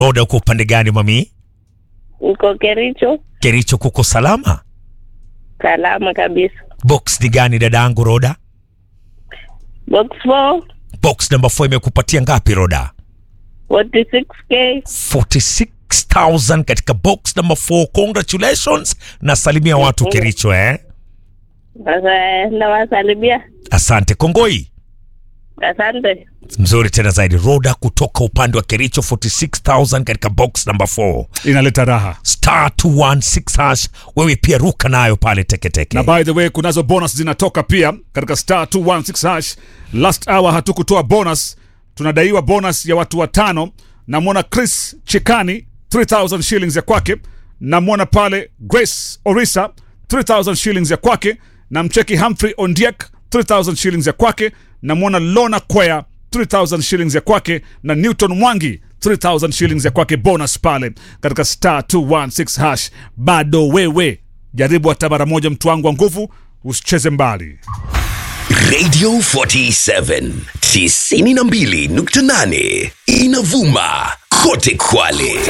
Roda, uko upande gani mami? Niko Kericho, Kericho kuko salama? salama kabisa. Box ni gani dadangu Roda? Box 4 Box number 4 imekupatia ngapi Roda? 46k. 46000 katika box number 4. Congratulations na salimia watu Kericho eh. Sasa nawasalimia, Asante Kongoi. asante. Mzuri tena zaidi. Roda kutoka upande wa Kericho 46000 katika box number 4. inaleta raha Star 216 hash. Wewe pia ruka nayo pale teketeke. na by the way kunazo bonus zinatoka pia katika star 216 hash last hour hatukutoa bonus tunadaiwa bonus ya watu watano namwona chris chikani 3000 shillings ya kwake namwona pale grace orisa 3000 shillings ya kwake na mcheki humphrey ondiek 3000 shillings ya kwake namwona lona kwea 3000 shillings ya kwake na newton mwangi 3000 shillings ya kwake bonus pale katika star 216 hash bado wewe jaribu hata mara moja mtu wangu wa nguvu usicheze mbali Radio 47 92.8 inavuma kote Kwale.